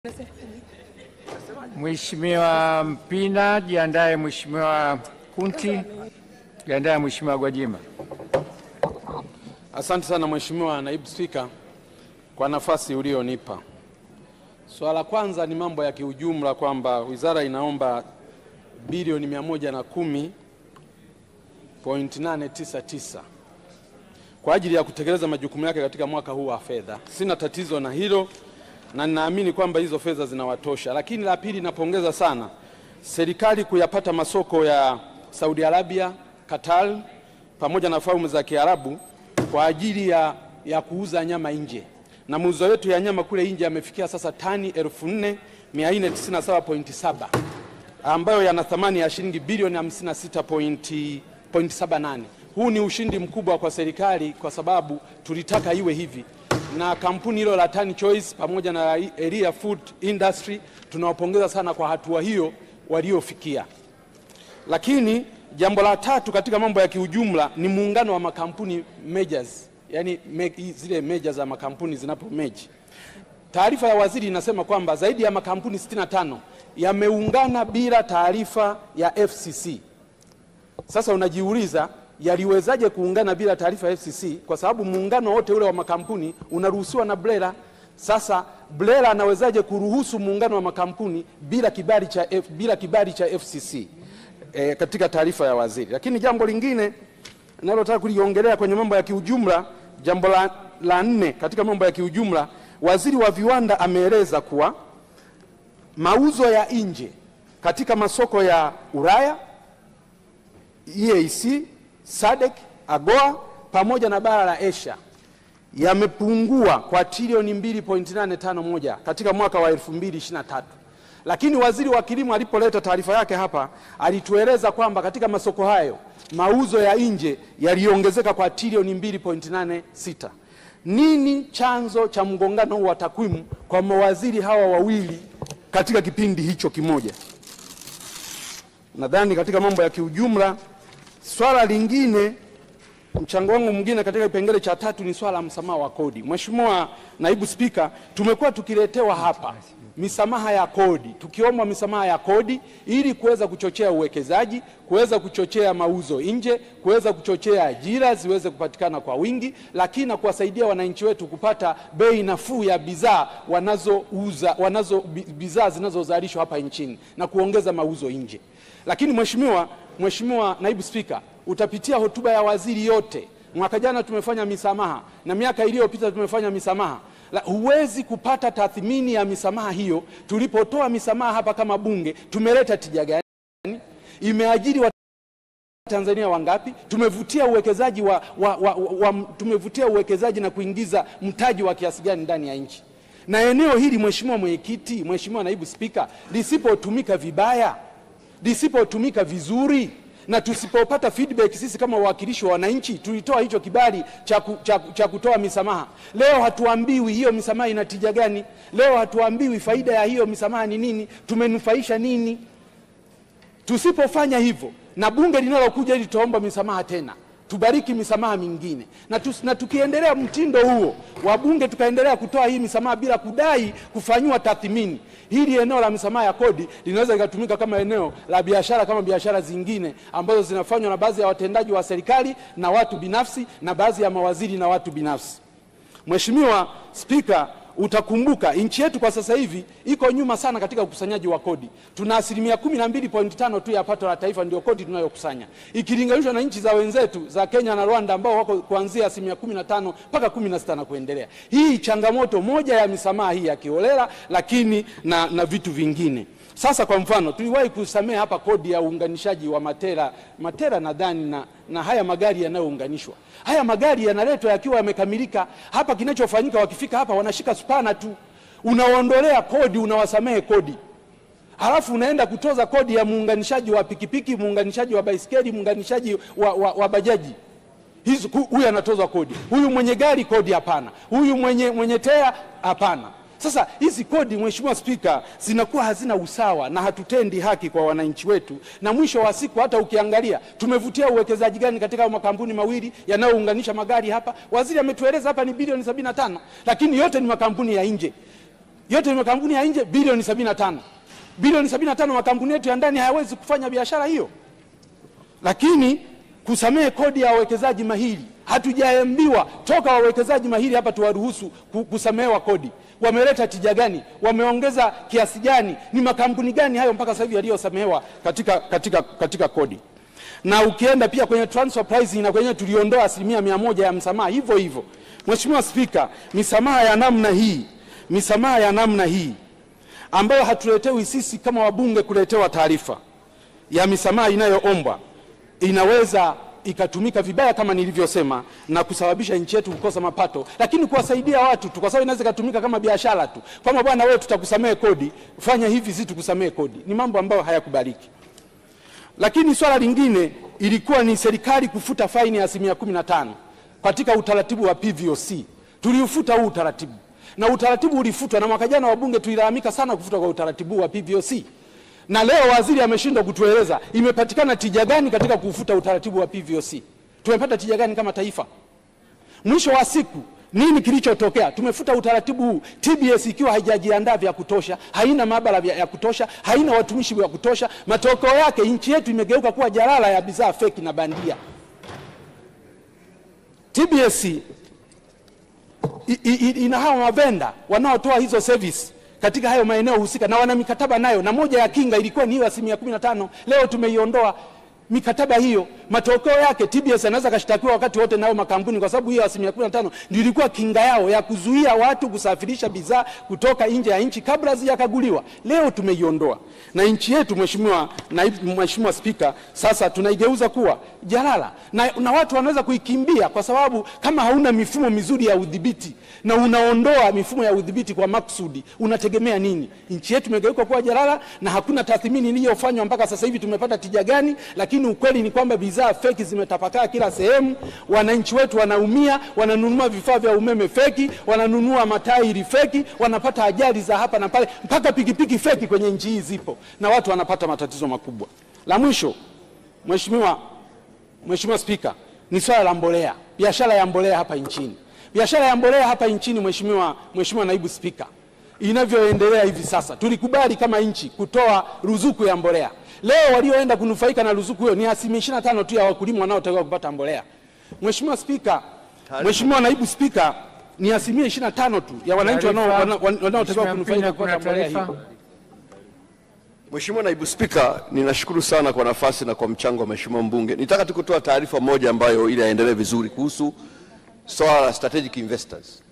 Mheshimiwa Mpina, jiandae. Mheshimiwa Kunti, jiandae. Mheshimiwa Gwajima. Asante sana Mheshimiwa Naibu Spika kwa nafasi ulionipa. Swala la kwanza ni mambo ya kiujumla kwamba wizara inaomba bilioni 110.899 kwa ajili ya kutekeleza majukumu yake katika mwaka huu wa fedha. Sina tatizo na hilo na ninaamini kwamba hizo fedha zinawatosha, lakini la pili, napongeza sana serikali kuyapata masoko ya Saudi Arabia, Qatar pamoja na falme za Kiarabu kwa ajili ya, ya kuuza nyama nje, na mauzo yetu ya nyama kule nje yamefikia sasa tani 4497.7 ambayo yana thamani ya shilingi bilioni 56.78. Huu ni ushindi mkubwa kwa serikali kwa sababu tulitaka iwe hivi, na kampuni hilo la Tan Choice pamoja na Elia Food Industry tunawapongeza sana kwa hatua hiyo waliofikia. Lakini jambo la tatu katika mambo ya kiujumla ni muungano wa makampuni majors, yani me, zile majors za makampuni zinapo meji. Taarifa ya waziri inasema kwamba zaidi ya makampuni 65 yameungana bila taarifa ya FCC. Sasa unajiuliza yaliwezaje kuungana bila taarifa ya FCC? Kwa sababu muungano wote ule wa makampuni unaruhusiwa na BRELA. Sasa BRELA anawezaje kuruhusu muungano wa makampuni bila kibali cha, F, bila kibali cha FCC? E, katika taarifa ya waziri. Lakini jambo lingine nalotaka kuliongelea kwenye mambo ya kiujumla, jambo la, la nne katika mambo ya kiujumla, waziri wa viwanda ameeleza kuwa mauzo ya nje katika masoko ya Ulaya, EAC, SADC, AGOA pamoja na bara la Asia yamepungua kwa trilioni 2.851 katika mwaka wa 2023. Lakini waziri wa kilimo alipoleta taarifa yake hapa alitueleza kwamba katika masoko hayo mauzo ya nje yaliongezeka kwa trilioni 2.86. Nini chanzo cha mgongano huu wa takwimu kwa mawaziri hawa wawili katika kipindi hicho kimoja? Nadhani katika mambo ya kiujumla, swala lingine, mchango wangu mwingine katika kipengele cha tatu ni swala la msamaha wa kodi. Mheshimiwa Naibu Spika, tumekuwa tukiletewa hapa misamaha ya kodi, tukiomba misamaha ya kodi ili kuweza kuchochea uwekezaji, kuweza kuchochea mauzo nje, kuweza kuchochea ajira ziweze kupatikana kwa wingi, lakini na kuwasaidia wananchi wetu kupata bei nafuu ya bidhaa wanazouza, wanazo bidhaa zinazozalishwa hapa nchini na kuongeza mauzo nje. Lakini Mheshimiwa Mheshimiwa Naibu Spika, utapitia hotuba ya waziri yote. Mwaka jana tumefanya misamaha na miaka iliyopita tumefanya misamaha la, huwezi kupata tathmini ya misamaha hiyo. Tulipotoa misamaha hapa kama bunge, tumeleta tija gani? Imeajiri wa Tanzania wangapi? Tumevutia uwekezaji wa, wa, wa, wa, wa, tumevutia uwekezaji na kuingiza mtaji wa kiasi gani ndani ya nchi? Na eneo hili Mheshimiwa Mwenyekiti, Mheshimiwa Naibu Spika, lisipotumika vibaya, lisipotumika vizuri na tusipopata feedback sisi kama wawakilishi wa wananchi, tulitoa hicho kibali cha, ku, cha, cha kutoa misamaha. Leo hatuambiwi hiyo misamaha ina tija gani? Leo hatuambiwi faida ya hiyo misamaha ni nini, tumenufaisha nini? Tusipofanya hivyo, na bunge linalokuja ili tutaomba misamaha tena, tubariki misamaha mingine na, tus, na tukiendelea mtindo huo wa bunge tukaendelea kutoa hii misamaha bila kudai kufanyiwa tathmini, hili eneo la misamaha ya kodi linaweza likatumika kama eneo la biashara kama biashara zingine ambazo zinafanywa na baadhi ya watendaji wa serikali na watu binafsi na baadhi ya mawaziri na watu binafsi. Mheshimiwa Spika, utakumbuka nchi yetu kwa sasa hivi iko nyuma sana katika ukusanyaji wa kodi. Tuna asilimia kumi na mbili point tano tu ya pato la taifa ndio kodi tunayokusanya ikilinganishwa na nchi za wenzetu za Kenya na Rwanda ambao wako kuanzia asilimia kumi na tano mpaka kumi na sita na kuendelea. Hii changamoto moja ya misamaha hii ya kiholela, lakini na, na vitu vingine. Sasa kwa mfano tuliwahi kusamea hapa kodi ya uunganishaji wa matera matera nadhani na, na haya magari yanayounganishwa. Haya magari yanaletwa yakiwa yamekamilika hapa. Kinachofanyika wakifika hapa wanashika spana tu, unaondolea kodi, unawasamehe kodi, halafu unaenda kutoza kodi ya muunganishaji wa pikipiki, muunganishaji wa baisikeli, muunganishaji wa, wa, wa bajaji hizo. Huyu anatozwa kodi, huyu mwenye gari kodi hapana, huyu mwenye, mwenye tea hapana. Sasa hizi kodi, Mheshimiwa Spika, zinakuwa hazina usawa na hatutendi haki kwa wananchi wetu, na mwisho wa siku hata ukiangalia tumevutia uwekezaji gani katika makampuni mawili yanayounganisha magari hapa. Waziri ametueleza hapa ni bilioni 75, lakini yote ni makampuni ya nje. yote ni makampuni ya nje bilioni 75. Bilioni 75 makampuni yetu ya ndani hayawezi kufanya biashara hiyo. Lakini kusamehe kodi ya wawekezaji mahiri, hatujaambiwa toka wawekezaji mahiri hapa tuwaruhusu ku- kusamehewa kodi. Wameleta tija gani? Wameongeza kiasi gani? Ni makampuni gani hayo mpaka sasa hivi yaliyosamehewa katika, katika, katika kodi? Na ukienda pia kwenye transfer pricing na kwenye tuliondoa asilimia mia moja ya msamaha hivyo hivyo. Mheshimiwa Spika, misamaha ya namna hii, misamaha ya namna hii ambayo hatuletewi sisi kama wabunge kuletewa taarifa ya misamaha inayoombwa inaweza ikatumika vibaya kama nilivyosema, na kusababisha nchi yetu kukosa mapato, lakini kuwasaidia watu tu, kwa sababu inaweza ikatumika kama biashara tu, kwamba bwana, wewe tutakusamehe kodi, fanya hivi, si tukusamehe kodi. Ni mambo ambayo hayakubaliki. Lakini swala lingine ilikuwa ni serikali kufuta faini ya asilimia kumi na tano katika utaratibu wa PVOC. Tuliufuta huu utaratibu na utaratibu ulifutwa, na mwaka jana wabunge tulilalamika sana kufutwa kwa utaratibu wa PVOC, na leo waziri ameshindwa kutueleza imepatikana tija gani katika kufuta utaratibu wa PVOC. Tumepata tija gani kama taifa? Mwisho wa siku nini kilichotokea? Tumefuta utaratibu huu, TBS ikiwa haijajiandaa vya kutosha, haina maabara vya- ya kutosha, haina watumishi wa kutosha. Matokeo yake nchi yetu imegeuka kuwa jalala ya bidhaa feki na bandia. TBS i- i- i- ina hawa mavenda wanaotoa hizo service katika hayo maeneo husika na wana mikataba nayo, na moja ya kinga ilikuwa ni hiyo asilimia kumi na tano. Leo tumeiondoa mikataba hiyo. Matokeo yake TBS anaweza kashtakiwa wakati wote nao makampuni, kwa sababu hiyo asilimia kumi na tano ndio ilikuwa kinga yao ya kuzuia watu kusafirisha bidhaa kutoka nje ya nchi kabla hazijakaguliwa. Leo tumeiondoa na nchi yetu, Mheshimiwa Naibu, Mheshimiwa Spika, sasa tunaigeuza kuwa jalala na, na watu wanaweza kuikimbia kwa sababu kama hauna mifumo mizuri ya udhibiti na unaondoa mifumo ya udhibiti kwa makusudi, unategemea nini? Nchi yetu imegeuka kuwa jalala na hakuna tathmini iliyofanywa mpaka sasa hivi tumepata tija gani. Lakini ukweli ni kwamba bidhaa feki zimetapakaa kila sehemu. Wananchi wetu wanaumia, wananunua vifaa vya umeme feki, wananunua matairi feki, wanapata ajali za hapa na pale, mpaka pikipiki feki kwenye nchi hii zipo na watu wanapata matatizo makubwa. La mwisho, Mheshimiwa Mheshimiwa Spika, ni swala la mbolea, biashara ya mbolea hapa nchini. Biashara ya mbolea hapa nchini, Mheshimiwa Mheshimiwa Naibu Spika, inavyoendelea hivi sasa, tulikubali kama nchi kutoa ruzuku ya mbolea. Leo walioenda kunufaika na ruzuku hiyo ni asilimia 25 tu ya wakulima wanaotakiwa kupata mbolea. Mheshimiwa Spika, Mheshimiwa Naibu Spika, ni asilimia 25 tu ya wananchi wanao- Taarifa. wanao- wanaotakiwa Mheshimiwa kunufaika Mpina, kupata kuna mbolea taarifa. hiyo. Mheshimiwa Naibu Spika, ninashukuru sana kwa nafasi na kwa mchango wa Mheshimiwa mbunge. Nitaka tu kutoa taarifa moja ambayo ili aendelee vizuri kuhusu swala la strategic investors.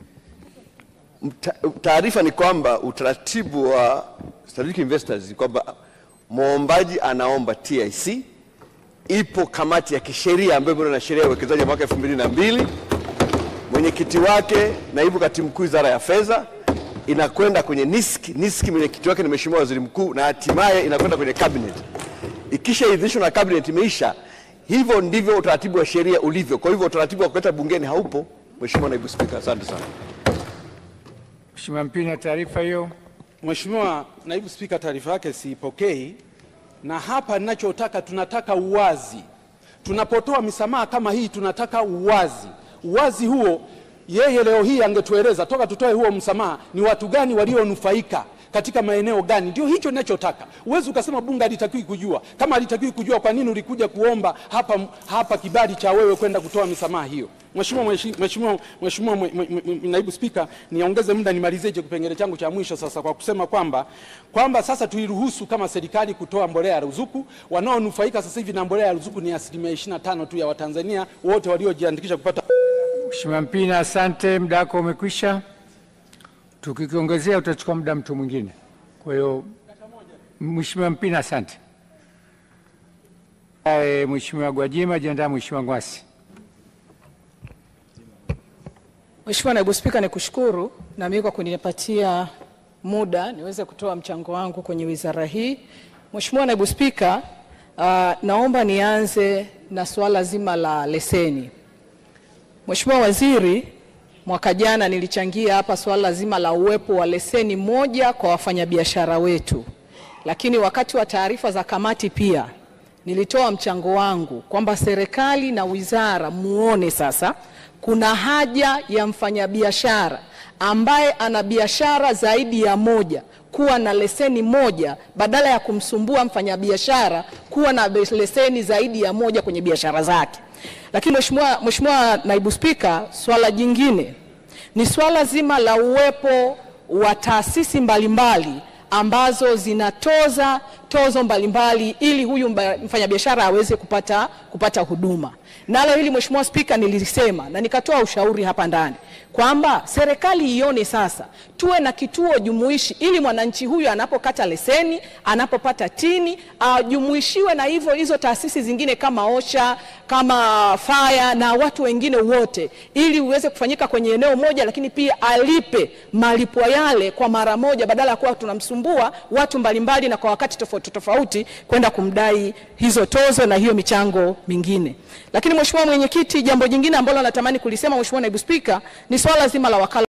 Mta- Taarifa ni kwamba utaratibu wa strategic investors ni kwamba mwombaji anaomba TIC, ipo kamati ya kisheria ambayo imeundwa na sheria ya uwekezaji ya mwaka 2002 mwenyekiti wake naibu katibu mkuu wizara ya fedha, inakwenda kwenye NISC. NISC mwenyekiti wake ni mheshimiwa waziri mkuu, na hatimaye inakwenda kwenye cabinet. Ikishaidhinishwa na cabinet imeisha. Hivyo ndivyo utaratibu wa sheria ulivyo. Kwa hivyo utaratibu wa kuleta bungeni haupo. Mheshimiwa naibu spika, asante sana. Mheshimiwa Mpina, taarifa hiyo. Mheshimiwa Naibu Spika, taarifa yake siipokei, na hapa ninachotaka, tunataka uwazi. Tunapotoa misamaha kama hii, tunataka uwazi. Uwazi huo, yeye leo hii angetueleza toka tutoe huo msamaha, ni watu gani walionufaika katika maeneo gani? Ndio hicho ninachotaka. Uwezi ukasema bunge halitakiwi kujua. Kama halitakiwi kujua, kwa nini ulikuja kuomba hapa, hapa kibali cha wewe kwenda kutoa misamaha hiyo? Mheshimiwa Mweshi- Mheshimiwa Mheshimiwa mwe- mwe- mwe- Naibu Spika, niongeze muda nimalizie hicho kipengele changu cha mwisho sasa kwa kusema kwamba kwamba sasa tuiruhusu kama serikali kutoa mbolea ya ruzuku. Wanaonufaika sasa hivi na mbolea ya ruzuku ni asilimia 25 tu ya Watanzania wote waliojiandikisha kupata Mheshimiwa Mpina, asante, muda wako umekwisha. Tukikiongezea utachukua muda mtu mwingine. Kwa hiyo Mheshimiwa Mpina, asante. Eh, Mheshimiwa Gwajima, jiandaa Mheshimiwa Ngwasi. Mheshimiwa Naibu Spika, nikushukuru na mimi kwa kunipatia muda niweze kutoa mchango wangu kwenye wizara hii. Mheshimiwa Naibu Spika, uh, naomba nianze na suala zima la leseni. Mheshimiwa Waziri, mwaka jana nilichangia hapa suala zima la uwepo wa leseni moja kwa wafanyabiashara wetu, lakini wakati wa taarifa za kamati pia nilitoa mchango wangu kwamba serikali na wizara muone sasa kuna haja ya mfanyabiashara ambaye ana biashara zaidi ya moja kuwa na leseni moja badala ya kumsumbua mfanyabiashara kuwa na leseni zaidi ya moja kwenye biashara zake. Lakini Mheshimiwa Mheshimiwa Naibu Spika, swala jingine ni swala zima la uwepo wa taasisi mbalimbali ambazo zinatoza tozo mbalimbali ili huyu mba- mfanyabiashara aweze kupata, kupata huduma. Nalo hili Mheshimiwa Spika nilisema na nikatoa ushauri hapa ndani kwamba serikali ione sasa tuwe na kituo jumuishi ili mwananchi huyu anapokata leseni, anapopata tini ajumuishiwe na hivyo hizo taasisi zingine kama OSHA, kama faya na watu wengine wote, ili uweze kufanyika kwenye eneo moja, lakini pia alipe malipo yale kwa mara moja, badala ya kuwa tunamsumbua watu mbalimbali na kwa wakati tofauti tofauti kwenda kumdai hizo tozo na hiyo michango mingine. Lakini Mheshimiwa Mwenyekiti, jambo jingine ambalo natamani kulisema Mheshimiwa Naibu Spika ni swala zima la wakala